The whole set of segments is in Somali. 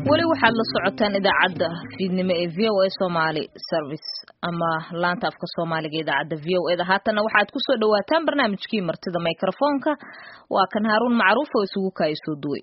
weli waxaad la socotaan idaacadda fiidnimo ee v o a somaly service ama laanta afka soomaaliga idaacadda v o eda haatana waxaad kusoo dhawaataan barnaamijkii martida microfoonka waa kan haaruun macruuf oo isugu kaaya soo duway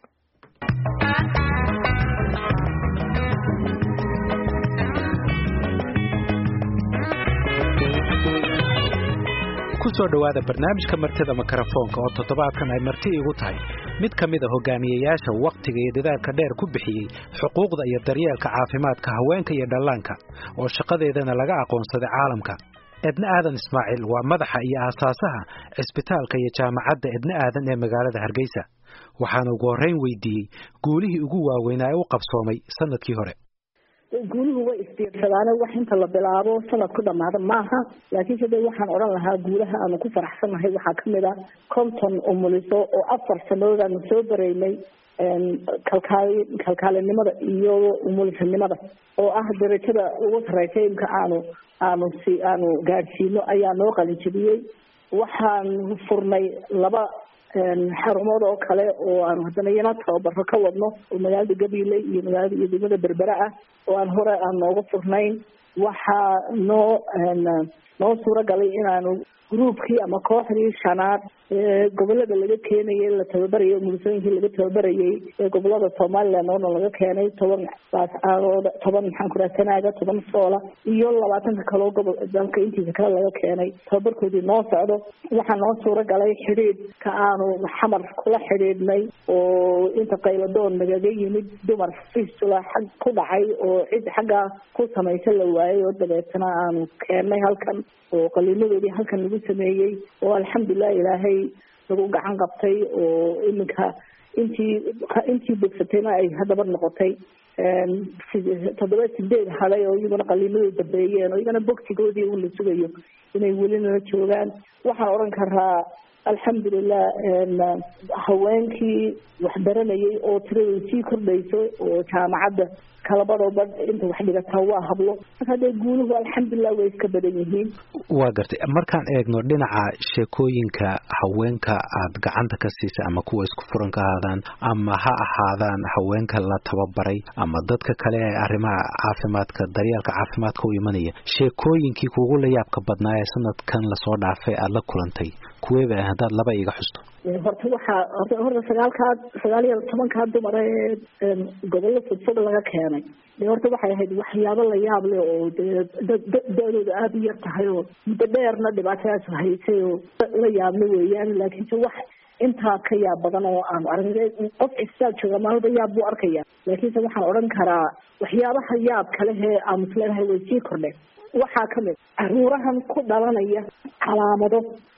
kusoo dhowaada barnaamijka martida mikrofoonka oo toddobaadkan ay marti igu tahay mid ka mid a hogaamiyeyaasha wakhtiga iyo dadaalka dheer ku bixiyey xuquuqda iyo daryeelka caafimaadka haweenka iyo dhallaanka oo shaqadeedana laga aqoonsaday caalamka edna aadan ismaaciil waa madaxa iyo aasaasaha cisbitaalka iyo jaamacadda edna aadan ee magaalada hargeysa waxaana ugu horreyn weydiiyey guulihii ugu waaweynaa ee u qabsoomay sanadkii hore guuluhu way isbiirsadaane wax inta la bilaabo sanad ku dhamaada maaha laakiinse de waxaan odhan lahaa guulaha aanu ku faraxsannahay waxaa kamid a conton umuliso oo afar sanadood aanu soo bareynay kalkaali kalkaalinimada iyo umulisanimada oo ah darajada ugu sareysa imka aanu aanu si aanu gaadhsiino ayaa noo qalinjabiyey waxaan furnay laba xarumood oo kale oo aanu haddana iyana tababaro ka wadno oo magaalada gabiley iyo magaalada iyo degmada berbera ah oo aan hore aan nooga furnayn waxaa noo noo suuro galay inaanu groupkii ama kooxdii shanaad ee gobolada laga keenayay la tababarayay umulisooyinkii laga tababarayay ee gobolada somaliland oona laga keenay toban baascaadooda toban maxaan ku raha sanaaga toban soola iyo labaatanka kaloo gobol dalka intiisa kale laga keenay tababarkoodii noo socdo waxaa noo suuro galay xidhiidh ka aanu xamar kula xidhiidhnay oo inta qayladoon nagaga yimid dumar fistula xag ku dhacay oo cid xaggaa ku samaysa la waayay oo dabeetana aanu keennay halkan oo qaliinadoodii halkan lagu sameeyey oo alxamdulilah ilaahay lagu gacan qabtay oo iminka intii intii bogsatayna ay haddaba noqotay toddoba sideed haday oo iyaguna qaliinadooda dambeeyeen oo iyagana bogsigoodii un la sugayo inay welinala joogaan waxaan odhan karaa alxamdulilah haweenkii waxbaranayay oo tiradooda sii kordhayso oo jaamacadda kalabadooba inta wax dhigataa waa hablo marka dee guuluhu alxamdulilah way iska badan yihiin waa gartay markaan eegno dhinaca sheekooyinka haweenka aad gacanta ka siisay ama kuwa isku furan ka ahaadaan ama ha ahaadaan haweenka la tababaray ama dadka kale ee arrimaha caafimaadka daryeelka caafimaadka u imanaya sheekooyinkii kugu la yaabka badnaa ee sanadkan lasoo dhaafay aada la kulantay kuweeba ah haddaad laba iga xusto horta waxaa horta sagaalkaa sagaal iyo tobankaa dumar ee gobollo fudfud laga keenay de horta waxay ahayd waxyaabo la yaab leh oo dee da-dooda aada u yar tahay oo muddo dheerna dhibaatadaas haysay oo la yaabla weeyaan laakiinse wax intaa ka yaab badan oo aanu aragna qof cisbitaal jooga maalba yaab buu arkaya laakiinse waxaan odhan karaa waxyaabaha yaab kalehee aanu isleedahay way sii kordheen waxaa kamid caruurahan ku dhalanaya calaamado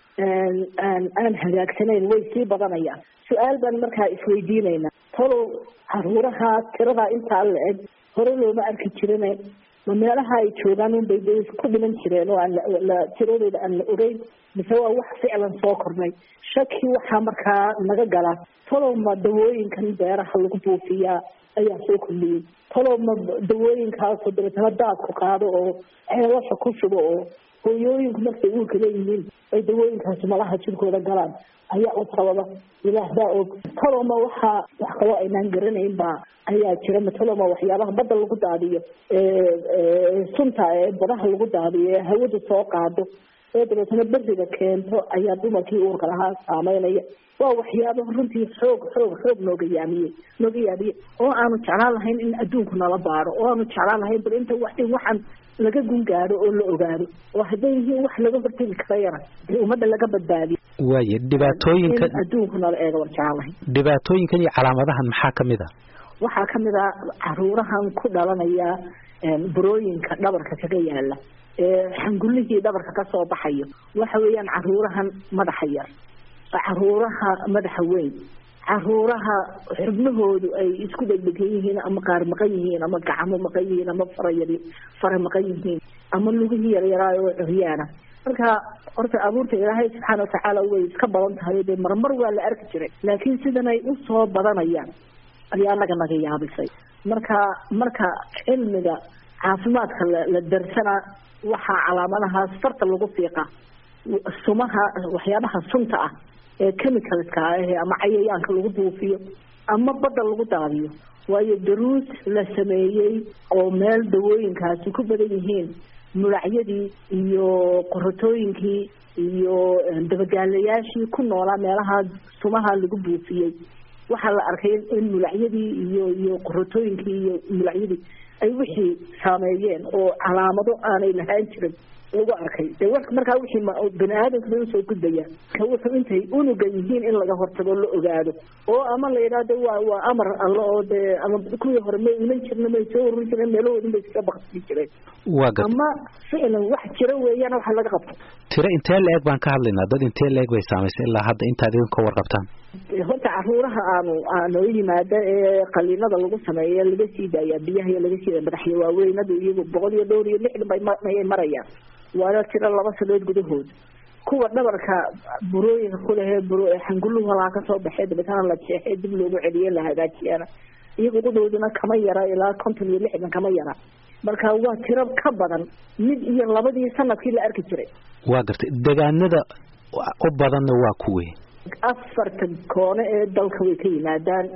aan hagaagsanayn way sii badanayaan su-aal baan markaa isweydiinaynaa talow caruuraha tiradaa intaa la eg hore looma arki jirin ma meelaha ay joogaan unbay de ku dhiman jireen oo aan la tiradooda aan la ogeyn mise waa wax ficlan soo kornay shaki waxaa markaa naga gala talow ma dawooyinkan beeraha lagu buufiyaa ayaa soo kordhiyey talow ma dawooyinkaasoo dabeetana daadku qaado oo ceelasha ku shubo oo hooyooyinku markay uurka leeyihiin ay dawooyinkaasi malaha jirkooda galaan ayaa u sababa ilaah baa og taloma waxaa wax kaloo aynaan garanayn baa ayaa jira mataloma waxyaabaha badda lagu daadiyo sunta ee badaha lagu daadiyo ee hawada soo qaado ee dabeetana beriga keento ayaa dumarkii uurka lahaa saameynaya waa waxyaaba runtii xoog xoog xoog nooga yaamiyey nooga yaamiyey oo aanu jeclaan lahayn in adduunku nala baaro oo aanu jeclaan lahayn bal inta wax in waxaan laga gungaado oo la ogaado oo hadday yihiin wax laga hortegi karayana dee ummadda laga badbaadiyo waaye dhibaatooyinkan adduunku nala eega waan jeclaan lahayn dhibaatooyinkan iyo calaamadahan maxaa kamid a waxaa kamid a caruurahan ku dhalanaya burooyinka dhabarka kaga yaala ee xangullihii dhabarka kasoo baxayo waxa weeyaan caruurahan madaxa yar caruuraha madaxa weyn caruuraha xubnahoodu ay isku dhegdhegan yihiin ama qaar maqan yihiin ama gacmo maqan yihiin ama farayar fara maqan yihiin ama lugihii yaryaraay oo curyaana marka horta abuurta ilaahay subxaana watacaala way iska badan tahay dee marmar waa la arki jiray laakiin sidan ay usoo badanayaan ayaa naga naga yaabisay marka marka cilmiga caafimaadka la darsana waxaa calaamadahaas farta lagu fiiqa sumaha waxyaabaha sunta ah ee chemicalska ah ama cayayaanka lagu buufiyo ama badda lagu daadiyo waayo daruus la sameeyey oo meel dawooyinkaasi ku badan yihiin mulacyadii iyo qorotooyinkii iyo dabagaalayaashii ku noolaa meelaha sumaha lagu buufiyey waxaa la arkay in mulacyadii iyo iyo qorotooyinkii iyo mulacyadii ay wixii saameeyeen oo calaamado aanay lahaan jirin lagu arkay de markaa wixii bani aadamka bay usoo gudbayaan ka wuxuu intay unuga yihiin in laga hortago la ogaado oo ama la yidhahdo waa waa amar alle oo dee ama kuwii hore may iman jirna may soo ururin jireen meelahoodin bay iska baksii jireen waa gar ama ficlan wax jira weeyaan waxa laga qabto tiro intee la-eg baan ka hadlaynaa dad intee la-eg bay saamaysay ilaa hadda intaad idin ka warqabtaan horta caruuraha aanu aanoo yimaada ee qaliinada lagu sameeya laga sii daaya biyaha iyo laga sii daaya madaxya waaweynadu iyagu boqol iyo dhowr iyo lixdan bay mayay marayaan waana tiro laba sanood gudahood kuwa dhabarka burooyinka kulehee buro xanguluhu halaa kasoo baxee dabetana la jeexee dib loogu celiye la hagaajiyana iyagu qudooduna kama yara ilaa konton iyo lixdan kama yara marka waa tiro ka badan mid iyo labadii sanadkii la arki jiray waa gartay degaanada u badanna waa kuwe afarta koone ee dalka way ka yimaadaan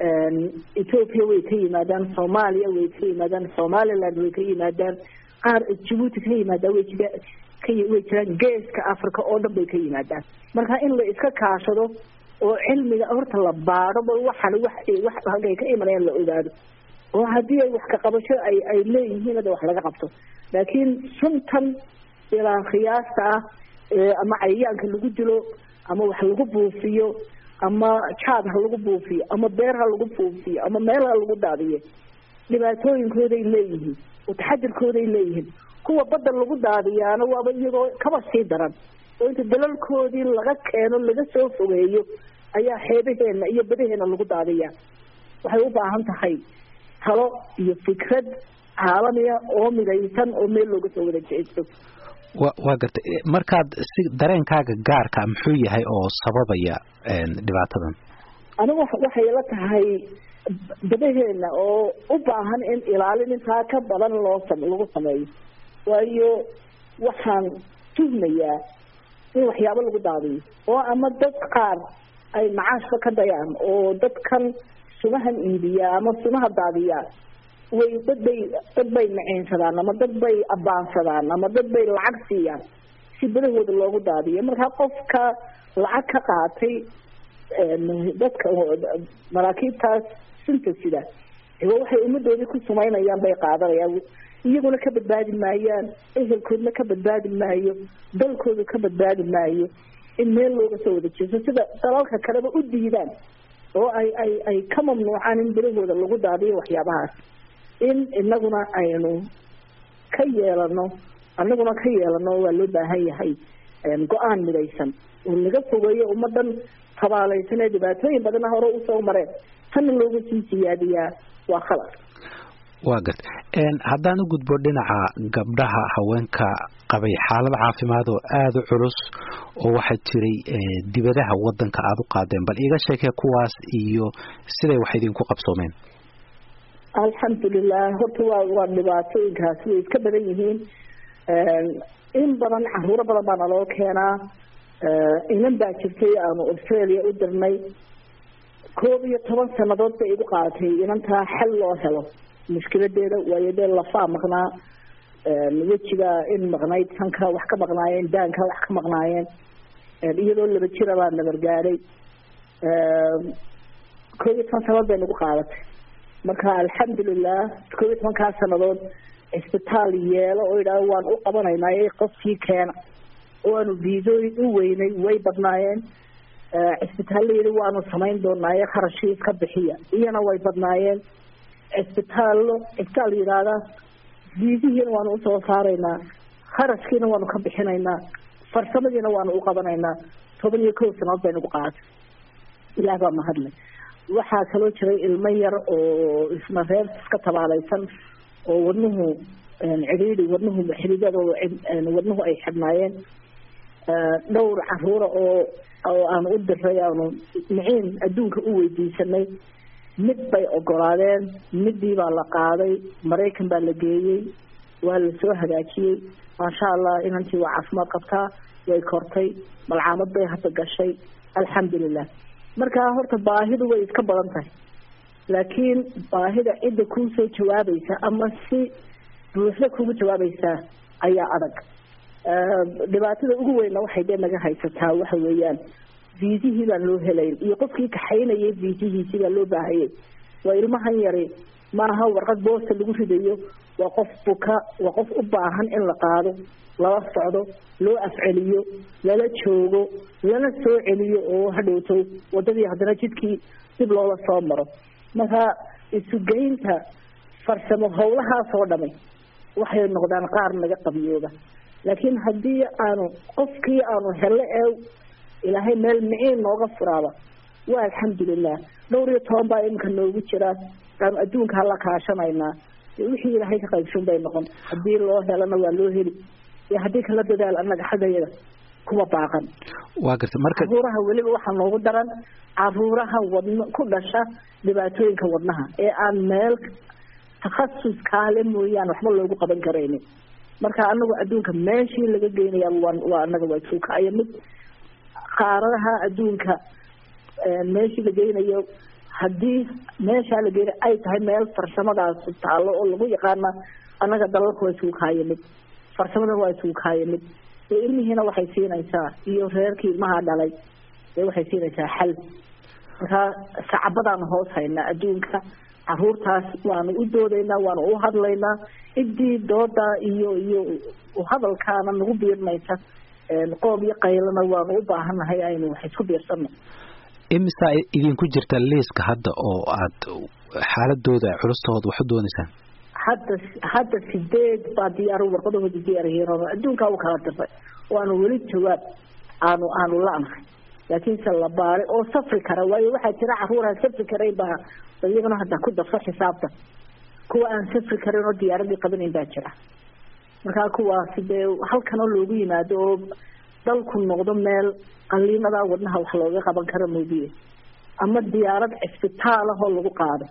ethoopia way ka yimaadaan soomaaliya way ka yimaadaan somaliland way ka yimaadaan qaar jabuuti ka yimaadaan way jira way jiraan geeska africa oo dhan bay ka yimaadaan marka in la iska kaashado oo cilmiga horta la baadho ba waxan wax wax halkay ka imanayaan la ogaado oo haddii ay wax ka qabasho ay ay leeyihiin hada wax laga qabto laakiin suntan ilaa khiyaasta ah ama cayayaanka lagu dilo ama wax lagu buufiyo ama jaad ha lagu buufiyo ama beer ha lagu buufiyo ama meel ha lagu daadiyo dhibaatooyinkooday leeyihiin oo taxadirkooday leeyihiin kuwa badda lagu daadiyaana waaba iyagoo kaba sii daran oo inta dalalkoodii laga keeno laga soo fogeeyo ayaa xeebaheena iyo badaheena lagu daadiyaa waxay u baahan tahay talo iyo fikrad caalamiya oo midaysan oo meel looga soo wada jeesto wa waa gartay markaad si dareenkaaga gaarka muxuu yahay oo sababaya dhibaatadan anigu waxay la tahay badaheena oo u baahan in ilaalin intaa ka badan loo lagu sameeyo waayo waxaan tuhmayaa in waxyaabo lagu daadiyo oo ama dad qaar ay macaashka ka dayaan oo dadkan sumahan iibiyaa ama sumaha daadiyaan way dad bay dad bay maciinsadaan ama dad bay abaansadaan ama dad bay lacag siiyaan si badahooda loogu daadiyo markaa qofka lacag ka qaatay dadka maraakiibtaas sunta sida waxay ummadoodii ku sumaynayaan bay qaadanayaan iyaguna ka badbaadi maayaan ehelkoodna ka badbaadi maayo dalkooda ka badbaadi maayo in meel looga soo wada jeeso sida dalalka kaleba u diidaan oo ay ay ay ka mamnuucaan in badahooda lagu daadiyo waxyaabahaas in inaguna aynu ka yeelano anaguna ka yeelano waa loo baahan yahay go-aan midaysan oo laga fogeeyo ummadan tabaalaysan ee dhibaatooyin badana hore usoo mareen tanna looga sii siyaadiyaa waa khalad waa garta haddaan u gudbo dhinaca gabdhaha haweenka qabay xaalad caafimaad oo aada u culus oo waxaa jiray dibadaha wadanka aada u qaadeen bal iiga sheekee kuwaas iyo siday wax idinku qabsoomeen alxamdulilah horta waa waa dhibaatooyinkaasi way iska badan yihiin in badan caruuro badan baa naloo keenaa inan baa jirtay aanu australia u dirnay koob iyo toban sanadood bay igu qaadatay inantaa xal loo helo mushkiladeeda waayo dee lafaa maqnaa wejiga in maqnayd sanka wax ka maqnaayeen daanka wax ka maqnaayeen iyadoo laba jira baa nabargaadhay koob iyo toban sanadood bay nagu qaadatay marka alxamdulilah koob iyo tobankaa sanadood cisbitaal yeelo oo yidhaah waan u qabanaynaa qofkii keena oo aanu viisooyin u weynay way badnaayeen cisbitaallayidi waanu samayn doonaaye kharashii iska bixiya iyana way badnaayeen cisbitaallo cisbitaal yidhaahda viisihiina waanu usoo saaraynaa kharashkiina waanu ka bixinaynaa farsamadiina waanu u qabanaynaa toban iyo kow sanadood bay nagu qaatay ilaah baa mahadle waxaa kaloo jiray ilmo yar oo isna reer iska tabaalaysan oo wadnuhu cidhiidi wadnuhu xididada wadnuhu ay xidhnaayeen dhowr caruura oo oo aanu u diray aanu miciin adduunka u weydiisanay mid bay ogolaadeen midii baa la qaaday maraykan baa la geeyey waa la soo hagaajiyey maasha allah inantii waa caafimaad qabtaa way kortay malcaamad bay hadda gashay alxamdulilah markaa horta baahidu way iska badan tahay laakiin baahida cidda kuu soo jawaabaysa ama si buuxda kugu jawaabaysaa ayaa adag dhibaatada ugu weynna waxay dee naga haysataa waxa weeyaan viisihii baan loo helayn iyo qofkii kaxaynayay viisihiisii baa loo baahayay waa ilmahan yari maaha warqad boosta lagu ridayo waa qof buka waa qof u baahan in la qaado lala socdo loo afceliyo lala joogo lana soo celiyo oo hadhowto wadadii haddana jidkii dib loola soo maro marka isugeynta farsamo howlahaas oo dhami waxay noqdaan qaar naga qabiyooba laakiin haddii aanu qofkii aanu helo ee ilaahay meel miciin nooga furaaba waa alxamdulilah dhowr iyo toban baa iminka noogu jira aanu adduunka hala kaashanaynaa wixii ilaahay ka qaybshan bay noqon haddii loo helana waa loo heli iyo haddii kala dadaal annaga xaggayada kuma baaqan waa garta marka caruuraha weliba waxaa noogu daran caruuraha wadno ku dhasha dhibaatooyinka wadnaha ee aan meel takhasus kaale mooyaan waxba loogu qaban karaynin marka anagu adduunka meeshii laga geynaya waa anaga waa suukaayo mid qaaradaha adduunka meeshii la geynayo haddii meeshaa la geynayo ay tahay meel farsamadaas taallo oo lagu yaqaana annaga dalalka waa isugu kaayamid farsamadana waa isugu kaayamid ee ilmihiina waxay siinaysaa iyo reerkii ilmaha dhalay ee waxay siinaysaa xal markaa sacabadaanu hoos haynaa adduunka caruurtaas waanu u doodaynaa waanu u hadlaynaa ciddii dooda iyo iyo hadalkaana nagu biirnaysa qoob iyo qaylana waanu u baahannahay aynu wax isku biirsano imisa idinku jirta liiska hadda oo aad xaaladooda culustooda wax u doonaysaan hadda hadda sideed baa diyaar warqadahooda diyaarhiin adduunkaa u kala dirtay waanu weli jawaab aanu aanu la-nahay laakiinse la baaray oo safri kara waayo waxaa jira caruuraan safri karayn baa iyagana hadda ku darso xisaabta kuwa aan safri karin oo diyaaradii qabanayn baa jira markaa kuwaasi dee halkanoo loogu yimaado oo dalku noqdo meel qaliinada wadnaha wax looga qaban karo moobiye ama diyaarad cisbitaal ahoo lagu qaado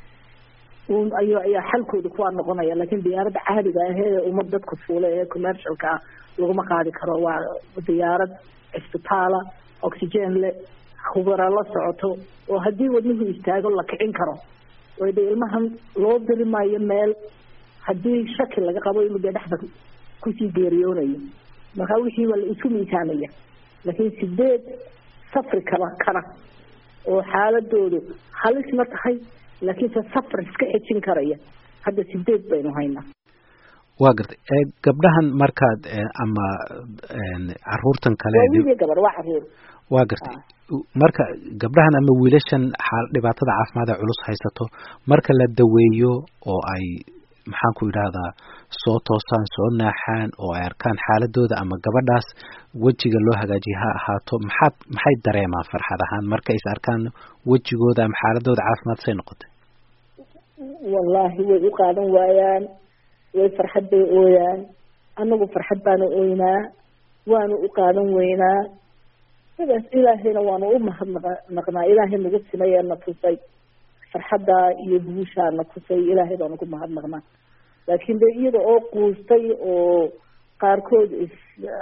ay ayaa xalkooda kuwaa noqonaya laakiin diyaaradda caadiga ah ee umad dadku fuula ee commercialka ah laguma qaadi karo waa diyaarad cisbitaala oxygen le khubara la socoto oo haddii wadnuhu istaago la kicin karo way de ilmahan loo diri maayo meel haddii shaki laga qabo inuu dee dhexda kusii geeriyoonayo marka wixii waa la isku miisaamaya laakiin sideed safri kara kara oo xaaladoodu halisna tahay laakiinse safar iska xejin karaya hadda sideed baynu haynaa waa gartay gabdhahan markaad ama caruurtan kale wiil gabar waa caruur waa gartay marka gabdhahan ama wiilashan xaal dhibaatada caafimaad ee culus haysato marka la daweeyo oo ay maxaan ku idhaahdaa soo toosaan soo naaxaan oo ay arkaan xaaladooda ama gabadhaas wejiga loo hagaajiye ha ahaato maxaad maxay dareemaan farxad ahaan marka is arkaan wejigooda ama xaaladooda caafimaad say noqotay wallaahi way u qaadan waayaan way farxad bay ooyaan anagu farxad baanu ooynaa waanu u qaadan weynaa sidaas ilaahayna waanu u mahadnaqnaa ilaahay nagu simay ee na tusay farxaddaa iyo guushaa na tusay ilaahay baanu ku mahadnaqnaa laakiin de iyada oo quustay oo qaarkood is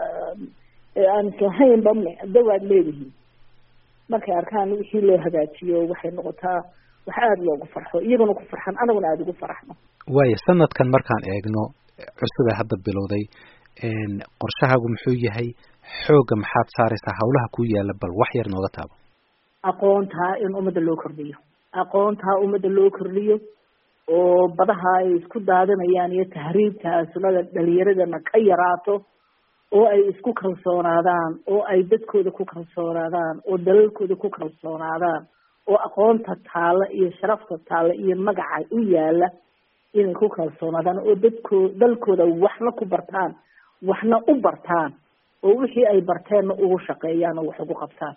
aan islahaynba dawaad leedihiin markay arkaan wixii loo hagaajiyo waxay noqotaa wax aada loogu farxo iyaguna ku farxan anaguna aada ugu faraxno waaya sanadkan markaan eegno cusubee hadda bilowday qorshahaagu muxuu yahay xoogga maxaad saaraysaa hawlaha ku yaala bal wax yar nooga taabo aqoontaa in ummadda loo kordhiyo aqoontaa ummadda loo kordhiyo oo badaha ay isku daadanayaan iyo tahriibka sunada dhalinyaradana ka yaraato oo ay isku kalsoonaadaan oo ay dadkooda ku kalsoonaadaan oo dalalkooda ku kalsoonaadaan oo aqoonta taalla iyo sharafta taalla iyo magaca u yaala inay ku kalsoonaadaan oo dadkoo dalkooda waxna ku bartaan waxna u bartaan oo wixii ay barteenna ugu shaqeeyaan oo wax ugu qabtaan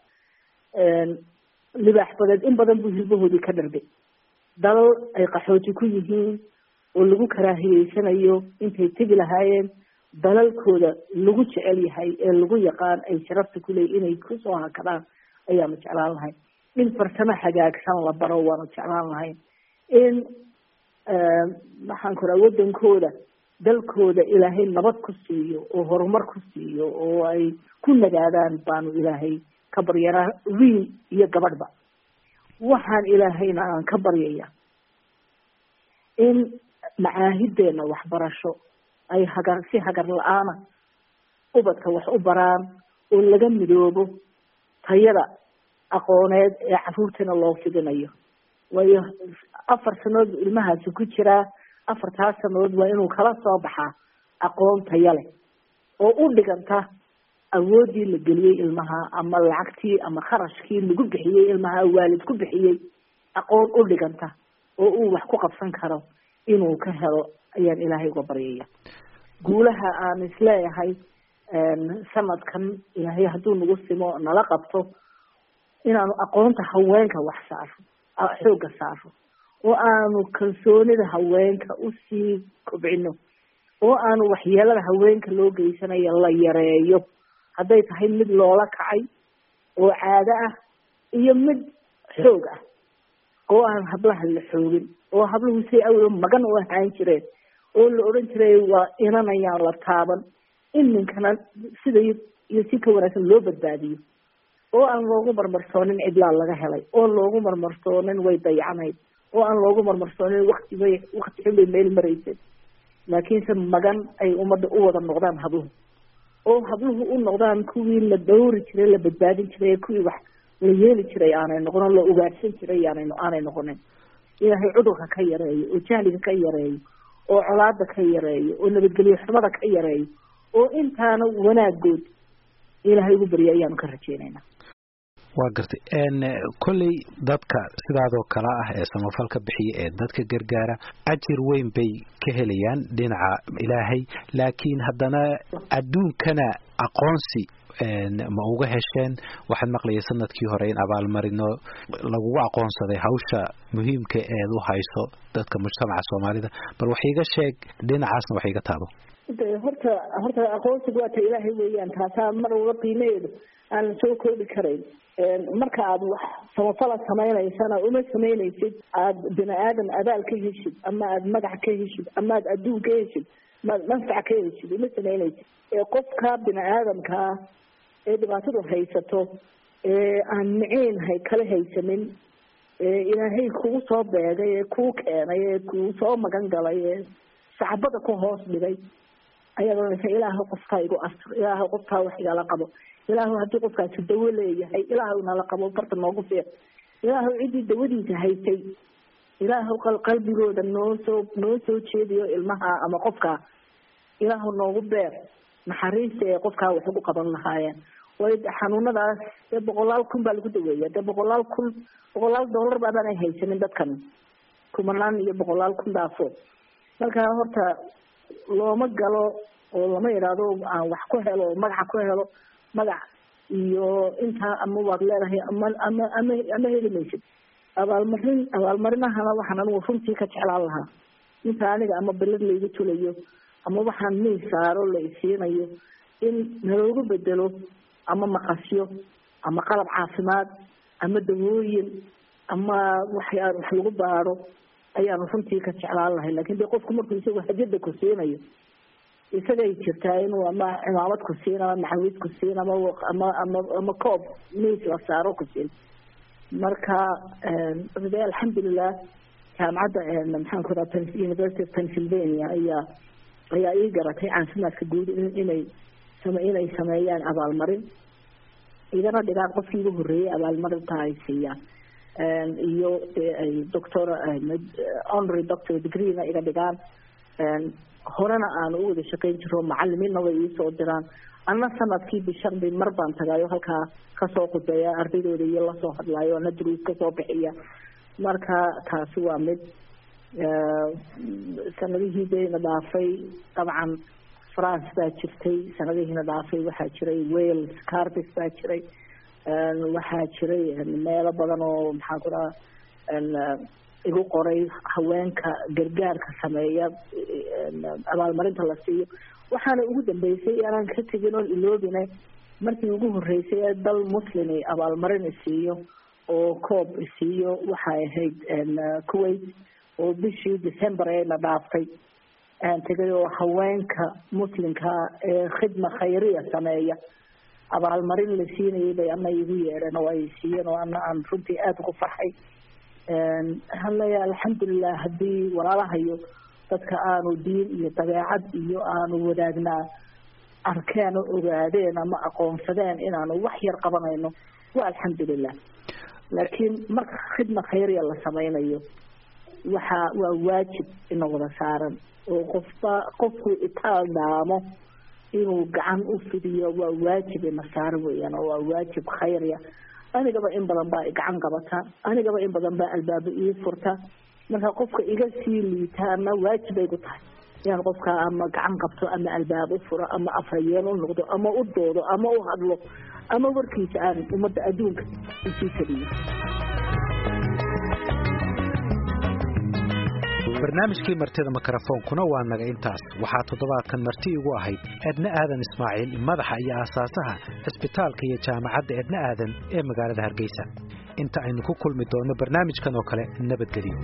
libaax badeed in badan buu hilbahoodii ka dharbay dalal ay qaxooti ku yihiin oo lagu karaahiyeysanayo intay tegi lahaayeen dalalkooda lagu jecel yahay ee lagu yaqaan ay sharafta kuleey inay kusoo hakadaan ayaanu jeclaan lahayn in farsamo hagaagsan la baro waanu jeclaan lahayn in maxaan ku raha waddankooda dalkooda ilaahay nabad ku siiyo oo horumar ku siiyo oo ay ku nagaadaan baanu ilaahay ka baryanaa wiil iyo gabadhba waxaan ilaahayna aan ka baryaya in macaahideena waxbarasho ay hagar si hagar la-aana ubadka wax u baraan oo laga midoobo tayada aqooneed ee caruurtana loo fidinayo waayo afar sanood bu ilmahaasi ku jiraa afartaas sanood waa inuu kala soo baxaa aqoon taya leh oo u dhiganta awoodii la geliyey ilmaha ama lacagtii ama kharashkii lagu bixiyey ilmaha waalid ku bixiyey aqoon u dhiganta oo uu wax ku qabsan karo inuu ka helo ayaan ilaahay uga baryaya guulaha aan isleeyahay sanadkan ilaahay hadduu nagu simo nala qabto inaanu aqoonta haweenka wax saaro xoogga saaro oo aanu kalsoonida haweenka usii kobcino oo aanu waxyeelada haweenka loo geysanayo la yareeyo hadday tahay mid loola kacay oo caado ah iyo mid xoog ah oo aan hablaha la xoogin oo habluhu say awlo magan u ahaan jireen oo la odhan jiray waa inanayaan la taaban in ninkana sida iyo si ka wanaagsan loo badbaadiyo oo aan loogu marmarsoonin cidlaa laga helay oo loogu marmarsoonin way dayacnayd oo aan loogu marmarsoonin wakti bay wakti xun bay meel maraysay laakiinse magan ay ummadda u wada noqdaan habluhu oo habluhu u noqdaan kuwii la dhawri jiray la badbaadin jiray kuwii wax la yeeli jiray aanay noqonin la ugaadhsan jiray aanay aanay noqonin ilaahay cudurka ka yareeyo oo jahliga ka yareeyo oo colaada ka yareeyo oo nabadgelyo xumada ka yareeyo oo intaana wanaagood ilaahay ugu barya ayaanu ka rajeynaynaa waa gartay kolley dadka sidaadoo kale ah ee samafalka bixiya ee dadka gargaara ajir weyn bay ka helayaan dhinaca ilaahay laakiin haddana adduunkana aqoonsi ma uga hesheen waxaad maqlayay sanadkii hore in abaalmarino lagugu aqoonsaday hawsha muhiimka eed u hayso dadka mujtamaca soomaalida bal wax iiga sheeg dhinacaasna wax iiga taabo horta horta aqoonsigu waa ta ilaahay weeyaan taasaa mar walba qiimaheedu aan la soo koobi karayn marka aad wax samafala samaynaysana uma samaynaysid aada bini aadam abaal ka heshid ama aada magac ka heshid ama aad adduun ka heshid maad manfac ka heshid uma samaynaysid qofka bini aadamkaa ee dhibaatadu haysato ee aan miciin hay kala haysanin ee ilaahay kugu soo beegay ee kuu keenay ee kuu soo magan galay ee saxbada ku hoos dhigay ayaad oranaysa ilaahu qofkaa igu astur ilaahu qofkaa wax igala qabo ilaahu haddii qofkaasi dawo leeyahay ilaahu nala qabo farta noogu fiiq ilaahu ciddii dawadiisa haysay ilaahu qalbigooda noo soo noo soo jeediyo ilmaha ama qofkaa ilaahu noogu beer naxariista ee qofkaa wax ugu qaban lahaayeen way xanuunadaas dee boqolaal kun baa lagu daweeya dee boqolaal kun boqolaal dollar baabaanay haysanin dadkan kumanaan iyo boqolaal kun dhaafo marka horta looma galo oo lama idhaahdo aan wax ku helo oo magaca ku helo magac iyo intaa ama waad leedahay ama ama ama ama heli maysid abaalmarin abaalmarinahana waxaan anigu runtii ka jeclaan lahaa inta aniga ama belad laygu tulayo ama waxaan miis saaro la isiinayo in naloogu bedelo ama maqasyo ama qalab caafimaad ama dawooyin ama waxyaa wax lagu baaro ayaanu runtii ka jeclaan lahay lakin de qofku markuu isagu hajada ku siinayo isagay jirtaa inuu ama cimaamad ku siin ama maxawiid ku siin ama ama ama ama coob miis la saaro ku siin marka de alxamdulilah jaamacadda maxaan ku raa university of pennsylvania ayaa ayaa ii garatay caafimaadka guud inay inay sameeyaan abaalmarin igana dhigaan qofkii ugu horreeyay abaalmarinta ay siiyaan iyo ay doctor honorary doctor degreena iga dhigaan horena aan u wada shaqayn jiro macalimiinna way iisoo diraan anna sanadkii bishan bay mar baan tagaayo halkaa kasoo qudeeya ardaydooda iyo lasoo hadlaayo ana duruus kasoo bixiya marka taasi waa mid sanadihii dayna dhaafay dabcan france baa jirtay sanadihiina dhaafay waxaa jiray wales cardis baa jiray waxaa jiray meelo badan oo maxaan ku dhaha igu qoray haweenka gargaarka sameeya abaalmarinta la siiyo waxaana ugu dambeysay aanan ka tegin oon iloobine markii ugu horreysay ee dal muslimi abaalmarin isiiyo oo coob isiiyo waxay ahayd kuwait oo bishii december eena dhaaftay aan tegay oo haweenka muslimka ee khidma khayriya sameeya abaalmarin la siinayay bay ama igu yeedheen oo ay siiyeen oo ana aan runtii aada ugu farxay halaya alxamdulilah haddii walaalahayo dadka aanu diin iyo dabeecad iyo aanu wadaagnaa arkeen oo ogaadeen ama aqoonsadeen inaanu wax yar qabanayno waa alxamdulilah laakiin marka khidma khayriya la sameynayo waxa waa waajib ina wada saaran oo qofba qofku itaal dhaamo inuu gacan u fidiyo waa waajib ina saaran weeyaan oo waa waajib khayriya anigaba in badan baa gacan qabata anigaba in badan baa albaabo ii furta marka qofka iga sii liita ama waajib ay ku tahay inaan qofka ama gacan qabto ama albaab u furo ama afhayeen u noqdo ama u doodo ama u hadlo ama warkiisa aan ummadda adduunka usii keliyo barnaamijkii martida mikrofoonkuna waa naga intaas waxaa toddobaadkan marti igu ahayd edna aadan ismaaciil madaxa iyo aasaasaha cisbitaalka iyo jaamacadda edna aadan ee magaalada hargeysa inta aynu ku kulmi doonno barnaamijkan oo kale nabadgelyo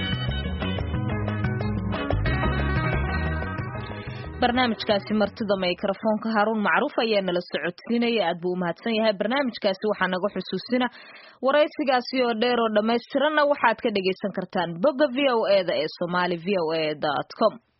barnaamijkaasi martida mikrofoonka haruun macruuf ayaa nala socodsiinaya aad buu umahadsan yahay barnaamijkaasi waxaa naga xusuusina waraysigaasi oo dheer oo dhammaystiranna waxaad ka dhagaysan kartaan bogga v o e da ee somali v o e dot com